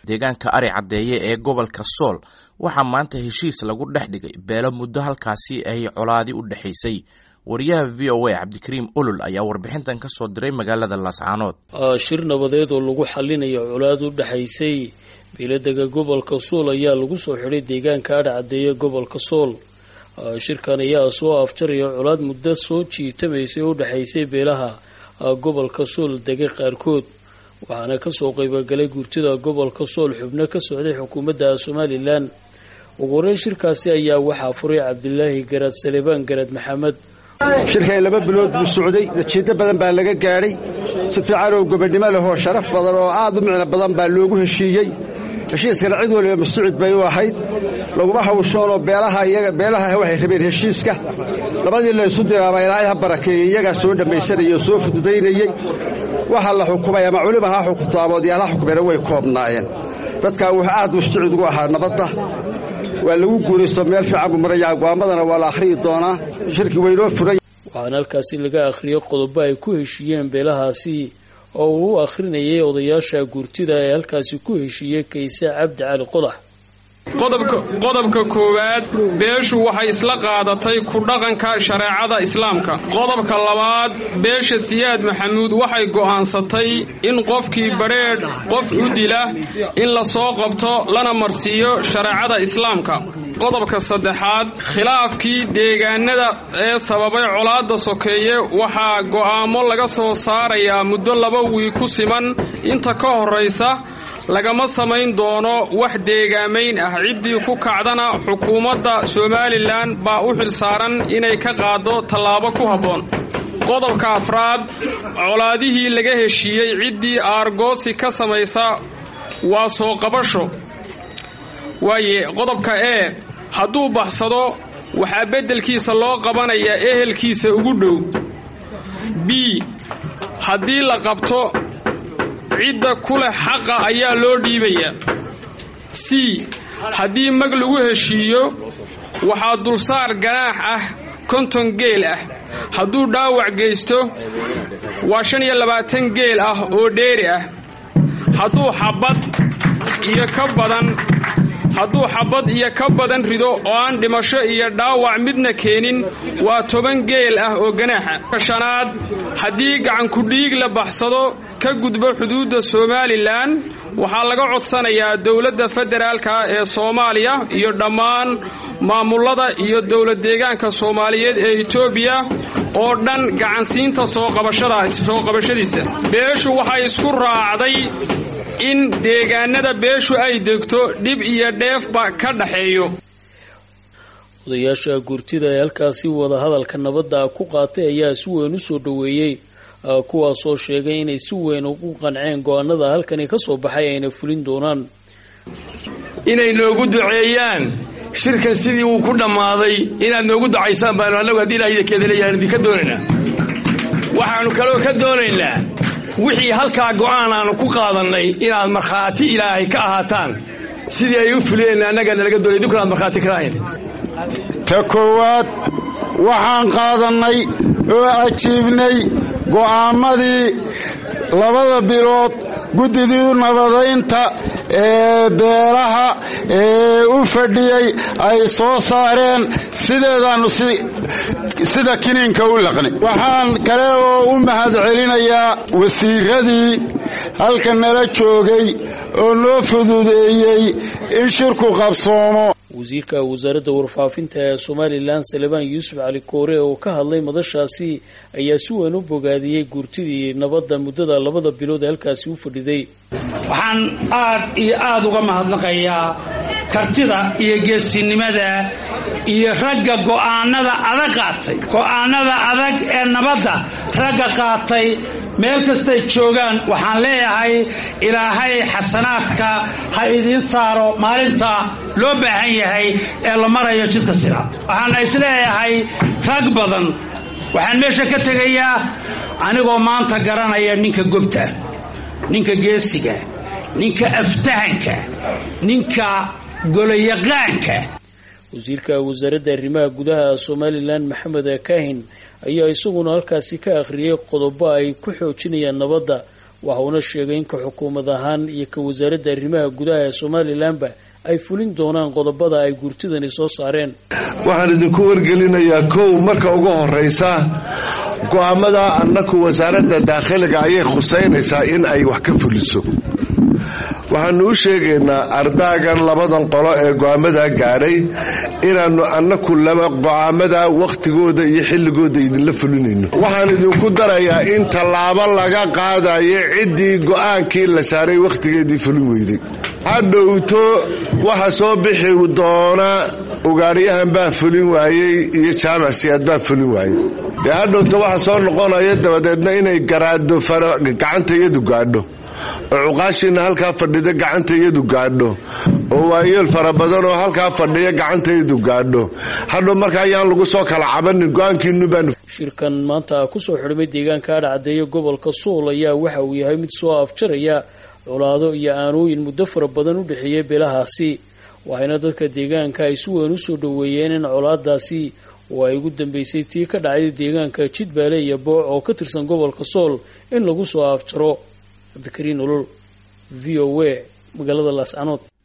deegaanka ari caddeeye ee gobolka sool waxaa maanta heshiis lagu dhex dhigay beelo muddo halkaasi ay colaadi u dhexaysay wariyaha v o a cabdikariim olol ayaa warbixintan ka soo diray magaalada laascaanood shir nabadeed oo lagu xalinayo colaad u dhexaysay beeladega gobolka sool ayaa lagu soo xidhay deegaanka adhi caddeeye gobolka sool shirkan ayaa soo afjaraya colaad muddo soo jiitamaysay oo u dhexaysay beelaha gobolka sool dega qaarkood waxaana kasoo qaybogalay gurtida gobolka sool xubno ka socday xukuumadda somalilan ugu horeyn shirkaasi ayaa waxaa furay cabdilaahi garaad salebaan garaad maxamed shirkan laba bilood buu socday natiijo badan baa laga gaadhay si fiican oo gobodnimo leh oo sharaf badan oo aad u micno badan baa loogu heshiiyey heshiiskana cid waliba mascuud bay u ahayd laguma hawshoonoo beelaha waxay rabeen heshiiska labadii laysu diraaba ilaahay ha barakeeyey iyagaa soo dhammaysanayay oo soo fududaynayey waxa la xukumay ama culima ha xukunto ama odayaal ha xukumeena way koobnaayeen dadkaa wuxuu aad mascuud ugu ahaa nabadda waa lagu guuraysto meel fiican buu marayaa go'aamadana waa la akhriyi doonaa shirkii waynoo furay waxaana halkaasi laga akhriyay qodobo ay ku heshiiyeen beelahaasi oo uu u akhrinayay odayaasha guurtida ee halkaasi ku heshiiyey kayse cabdi cali qodax qodobka koowaad beeshu waxay isla qaadatay ku dhaqanka shareecada islaamka qodobka labaad beesha siyaad maxamuud waxay go'aansatay in qofkii badrheedh qof u dila in la soo qabto lana marsiiyo shareecada islaamka qodobka saddexaad khilaafkii deegaanada ee sababay colaadda sokeeye waxaa go'aamo laga soo saarayaa muddo laba wiig ku siman inta ka horraysa lagama samayn doono wax deegaamayn ah ciddii ku kacdana xukuumadda somalilan baa u xilsaaran inay ka qaaddo tallaabo ku habboon qodobka afraad colaadihii laga heshiiyey ciddii aargoosi ka samaysa waa soo qabasho waaye qodobka ee hadduu baxsado waxaa beddelkiisa loo qabanayaa ehelkiisa ugu dhow b haddii la qabto cidda ku leh xaqa ayaa loo dhiibayaa c haddii mag lagu heshiiyo waxaa dulsaar ganaax ah konton geel ah hadduu dhaawac geysto waa shan iyo labaatan geel ah oo dheeri ah hadduu xabad iyo ka badan hadduu xabad iyo ka badan rido oo aan dhimasho iyo dhaawac midna keenin waa toban geel ah oo ganaaxa shanaad haddii gacankudhiig la baxsado ka gudbo xuduudda somalilan waxaa laga codsanayaa dowladda federaalka ee soomaaliya iyo dhammaan maamulada iyo dowlad deegaanka soomaaliyeed ee etoobiya oo dhan gacansiinta soo qabashadiisa beeshu waxay isku raacday in deegaanada beeshu ay degto dhib iyo dheefba ka dhaxeeyo odayaasha gurtida ee halkaasi wadahadalka nabadda ku qaatay ayaa si weyn u soo dhoweeyey kuwaasoo sheegay inay si weyn ugu qanceen go-aanada halkani ka soo baxay ayna fulin doonaan inay noogu duceeyaan shirkan sidii uu ku dhammaaday inaad noogu ducaysaan baanu annagu haddii ilaahayda keedaleeyaan idinka doonaynaa waxaannu kaloo ka doonaynaa wixii halkaa go'aan aanu ku qaadannay inaad markhaati ilaahay ka ahaataan sidii ay u fuliyeen annagana laga doonay idinkuna aad markhaati ka ahayn ta koowaad waxaan qaadannay oo ajiibnay go'aammadii labada bilood guddidii nabadaynta ee beelaha ee u fadhiyey ay soo saareen sideedaannu sida kiniinka u laqnay waxaan kale oo u mahad celinayaa wasiiradii halka nala joogay oo noo fududeeyey in shirku qabsoomo wasiirka wasaaradda warfaafinta ee somalilan salebaan yuusuf cali koore oo ka hadlay madashaasi ayaa si weyn u bogaadiyey guurtidii nabadda muddada labada bilood ee halkaasi u fadhiday waxaan aad iyo aad uga mahadnaqayaa kartida iyo geesinimada iyo ragga go'aanada adag qaatay go'aanada adag ee nabadda ragga qaatay meel kastay joogaan waxaan leeyahay ilaahay xasanaadka ha idiin saaro maalinta loo baahan yahay ee la marayo jidka siraad waxaana isleeyahay rag badan waxaan meesha ka tegayaa anigoo maanta garanaya ninka gobta ninka geesiga ninka aftahanka ninka goloyaqaanka wasiirka wasaaradda arrimaha gudaha somalilan maxamed kaahin ayaa isaguna halkaasi ka akhriyey qodobo ay ku xoojinayaan nabadda waxa uuna sheegay in ka xukuumad ahaan iyo ka wasaaradda arrimaha gudaha ee somalilanba ay fulin doonaan qodobada ay guurtidani soo saareen waxaan idinku wargelinayaa kow marka ugu horeysa go-aamada annaku wasaaradda daakhiliga ayay khuseynaysaa in ay wax ka fuliso waxaanu u sheegaynaa ardaagan labadan qolo ee go-aamadaa gaadhay inaannu annaku laba go-aamada wakhtigooda iyo xilligooda idinla fulinayno waxaan idinku darayaa in tallaabo laga qaadayo ciddii go-aankii la saaray wakhtigeedii fulin weyday hadhowto waxa soo bixi doona ugaadhyahan baa fulin waayey iyo jaamac siyaad baa fulin waayey dee hadhowto waxa soo noqonaya dabadeedna inay garaado gacanta iyadu gaadho oo cuqaashiina halkaa fadhida gacanta iyadu gaadho oo waayeel fara badan oo halkaa fadhiya gacanta iyadu gaadho hadhow marka ayaan lagu soo kala cabanin go-aankiinu baanu shirkan maanta kusoo xidhmay deegaanka adhacaddeeya gobolka suul ayaa waxa uu yahay mid soo afjaraya colaado iyo aanooyin muddo fara badan u dhexeeyay beelahaasi waxayna dadka deegaanka ay si weyn usoo dhoweeyeen in colaadaasi oo ay ugu dambeysay tii ka dhacday deegaanka jidbaale iyo booc oo ka tirsan gobolka sool in lagu soo afjaro cabdikariin olol v o a magaalada laascanood